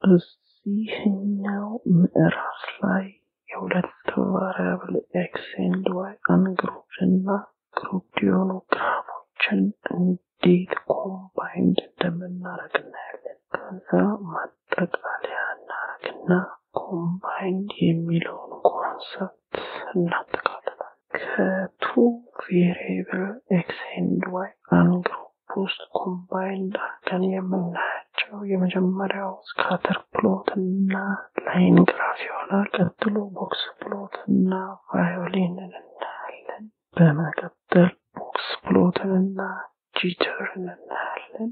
እዚህኛው ምዕራፍ ላይ የሁለት ቫሪያብል ኤክስ ኤንድ ዋይ አንግሩፕድ እና ግሩፕድ የሆኑ ግራፎችን እንዴት ኮምባይንድ እንደምናደርግ እናያለን። ከዛ ማጠቃለያ እናደርግና ኮምባይንድ የሚለውን ኮንሰፕት እናጠቃልላለን። ከቱ ቬሪየብል ኤክስ ኤንድ ዋይ አንግሩፕ ውስጥ ኮምባይንድ አድርገን የምናያቸው የመጀመሪያው ስካተር ፕሎት እና ላይን ግራፍ ይሆናል። ቀጥሎ ቦክስ ፕሎት እና ቫዮሊንን እናያለን። በመቀጠል ቦክስ ፕሎትን እና ጂተርን እናያለን።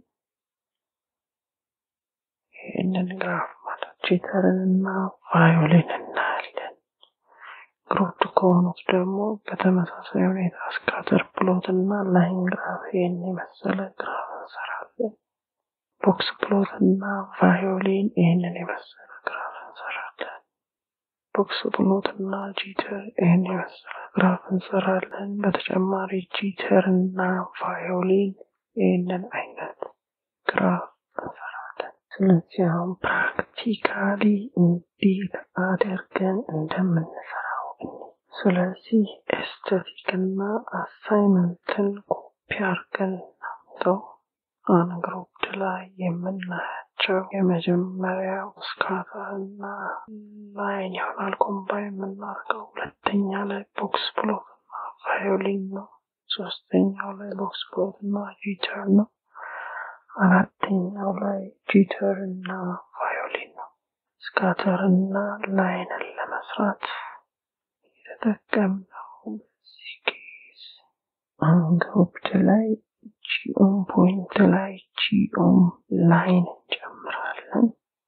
ይህንን ግራፍ ማለት ጂተርን እና ቫዮሊን እናያለን። ግሩፕ ከሆኑት ደግሞ በተመሳሳይ ሁኔታ ስካተር ፕሎት እና ላይን ግራፍ ይህን የመሰለ ግራፍ እንሰራለን። ቦክስ ፕሎት እና ቫዮሊን ይህንን የመሰለ ግራፍ እንሰራለን። ቦክስ ፕሎት እና ጂተር ይህን የመሰለ ግራፍ እንሰራለን። በተጨማሪ ጂተር እና ቫዮሊን ይህንን አይነት ግራፍ እንሰራለን። ስለዚህ አሁን ፕራክቲካሊ እንዴት አድርገን እንደምንሰራው ስለዚህ ኤስቴቲክ እና አሳይመንትን ኮፒ አድርገን እናምጠው። አንግሩፕድ ላይ የምናያቸው የመጀመሪያው ስካተር እና ላይን ይሆናል ኮምባይን የምናደርገው። ሁለተኛ ላይ ቦክስ ፕሎት እና ቫዮሊን ነው። ሶስተኛው ላይ ቦክስ ፕሎት እና ጂተር ነው። አራተኛው ላይ ጂተር እና ቫዮሊን ነው። ስካተር እና ላይንን ለመስራት የተጠቀምነው በዚህ ኬዝ አንግሩፕድ ላይ ጂኦም ፖይንት ላይ ጂኦም ላይን እንጨምራለን።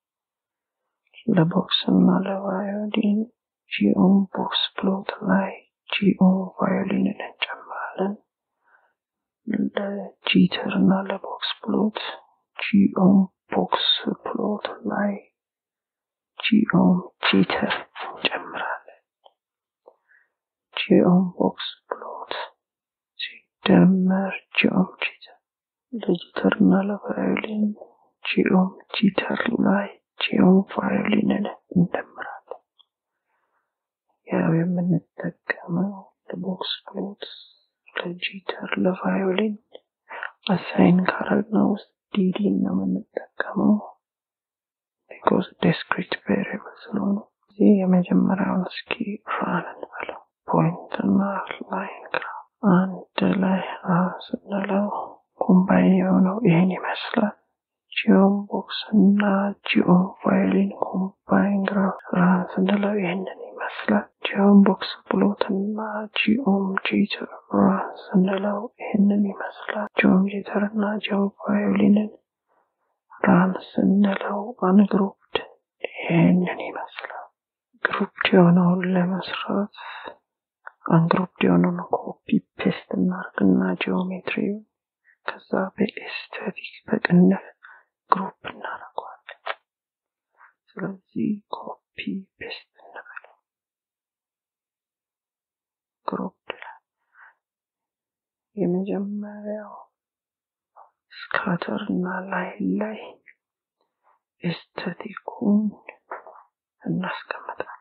ለቦክስ እና ለቫዮሊን ጂኦም ቦክስ ፕሎት ላይ ጂኦም ቫዮሊንን እንጨምራለን። ለጂተር እና ለቦክስ ፕሎት ጂኦም ቦክስ ፕሎት ላይ ጂኦም ጂተር እንጨምራለን። ጂኦም ቦክስ ፕሎት ሲደመር ጂኦም ጂተር ለጂተር እና ለቫዮሊን ጂኦም ጂተር ላይ ጂኦም ቫዮሊንን እንደምራለን። ያው የምንጠቀመው ለቦክስ ፕሎት ለጂተር ለቫዮሊን አሳይን ካረግነው ውስጥ ዲዲ ነው የምንጠቀመው ቢኮዝ ዲስክሪት ቬሪየብል ስለሆኑ እዚህ የመጀመሪያውን እስኪ ራን እንበለው ፖይንት እና ላይን ግራፍ አንድ ላይ ራን ስንለው ኮምባይን የሆነው ይህን ይመስላል። ጂኦም ቦክስ እና ጂኦም ቫዮሊን ኮምባይን ግራፍ ራን ስንለው ይህንን ይመስላል። ጂኦም ቦክስ ፕሎት እና ጂኦም ጂተር ራን ስንለው ይህንን ይመስላል። ጂኦም ጂተር እና ጂኦም ቫዮሊንን ራን ስንለው አንግሩፕድ ይህንን ይመስላል። ግሩፕድ የሆነውን ለመስራት አንግሩፕድ የሆነውን ኮፒ ፔስት እናርግና ጂኦሜትሪውን ከዛ በኤስቴቲክ በቅንፍ ግሩፕ እናደርገዋለን። ስለዚህ ኮፒ ፔስት እንበለው ግሩፕ የመጀመሪያው ስካተር እና ላይን ላይ ኤስቴቲኩን እናስቀምጣለን።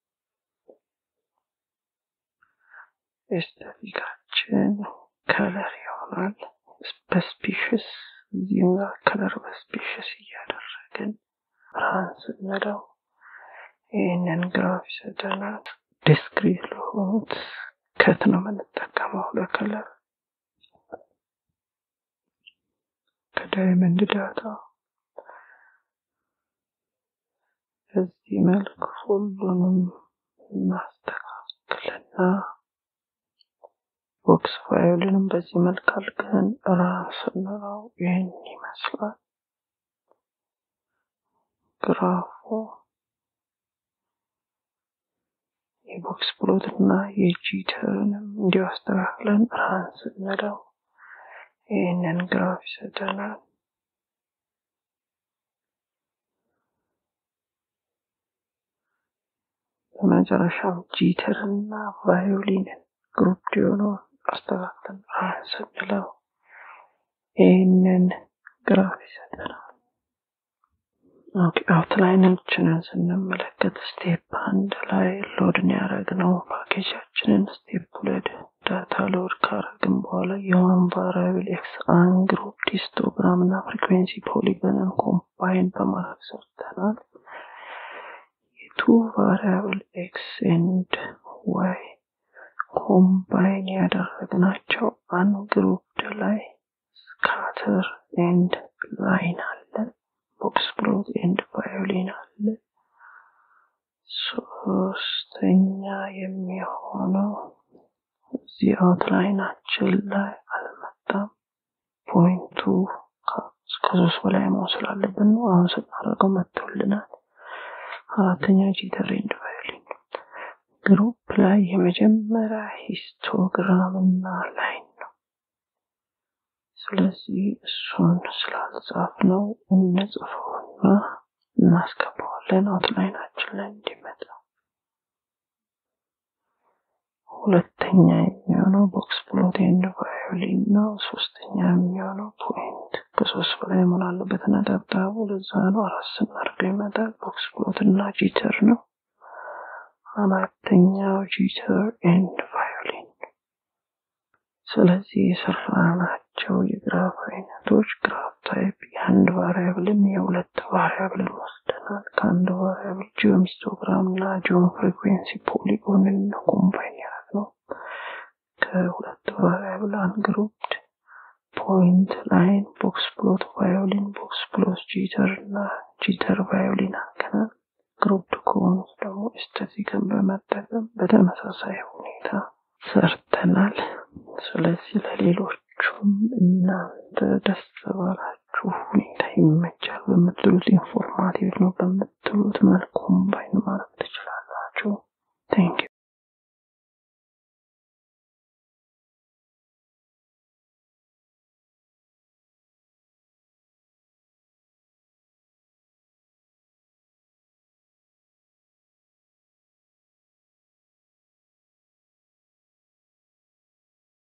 ኤስቴቲካችን ከለር ይሆናል። በስፒሽስ እዚህም ጋር ከለር በስፒሽስ እያደረግን ብርሃን ስንለው ይህንን ግራፍ ይሰጠናል። ዲስክሪት ለሆኑት ከት ነው የምንጠቀመው ለከለር ከዳይመንድ ዳታ በዚህ መልክ ሁሉንም እናስተካክልና ቦክስ ፋይልንም በዚህ መልክ አድርገን ራን ስንለው ይህን ይመስላል ግራፉ። የቦክስ ፕሎት እና የጂተርንም እንዲሁ አስተካክለን ራን ስንለው ይህንን ግራፍ ይሰጠናል። በመጨረሻም ጂተር እና ቫዮሊንን ግሩፕ የሆነውን አስተካክለን ራን ስንለው ይህንን ግራፍ ይሰጠናል። ኦኬ አውትላይናችንን ስንመለከት ስቴፕ አንድ ላይ ሎድን ያደረግነው ፓኬጃችንን ስቴፕ ሁለት ዳታ ሎድ ካረግን በኋላ የዋን ቫሪያብል ኤክስ አን ግሩፕ ሂስቶግራም እና ፍሪኩዌንሲ ፖሊገንን ኮምባይን በማድረግ ሰርተናል። የቱ ቫሪያብል ኤክስ ኤንድ ዋይ ኮምባይን ያደረግናቸው አን ግሩፕድ ላይ ስካተር ኤንድ ላይን አለ። ቦክስ ፕሎት ኤንድ ቫዮሊን አለ። ሶስተኛ የሚሆነው እዚህ አውትላይናችን ላይ አልመጣም። ፖይንቱ ከሶስት በላይ መሆን ስላለብን ነው። አሁን ስናደርገው መጥቶልናል። አራተኛ ጂተር ኤንድ ቫዮሊን ግሩፕ ላይ የመጀመሪያ ሂስቶግራም እና ላይን ነው። ስለዚህ እሱን ስላልጻፍ ነው እንጽፈውና እናስገባዋለን አውትላይናችን ላይ እንዲመጣ። ሁለተኛ የሚሆነው ቦክስ ፕሎት ኤንድ ቫዮሊን ነው። ሶስተኛ የሚሆነው ፖይንት ከሶስት በላይ መሆን አለበት ነጠብጣቡ። ለዛ ነው አራት ስናደርገው ይመጣል። ቦክስ ፕሎት እና ጂተር ነው። አራተኛው ጂተር ኤንድ ቫዮሊን። ስለዚህ የሰራናቸው የግራፍ አይነቶች ግራፍ ታይፕ የአንድ ቫሪያብልን የሁለት ቫሪያብልን ወስደናል። ከአንድ ቫሪያብል ጂኦም ሂስቶግራም እና ጂኦም ፍሪኩዌንሲ ፖሊጎንን ኮምባይን ያደረግነው ከሁለት ቫሪያብል አንግሩፕድ ፖይንት ላይን ቦክስ ፕሎት ቫዮሊን ቦክስ ፕሎት ጂተር እና ጂተር ቫዮሊን አድርገናል። ግሩፕድ ከሆኑት ደግሞ ኤስቴቲክን በመጠቀም በተመሳሳይ ሁኔታ ሰርተናል። ስለዚህ ለሌሎቹም እናንተ ደስ ባላችሁ ሁኔታ ይመቻል በምትሉት ኢንፎርማቲቭ ነው በምትሉት መልኩ ኮምባይን ማድረግ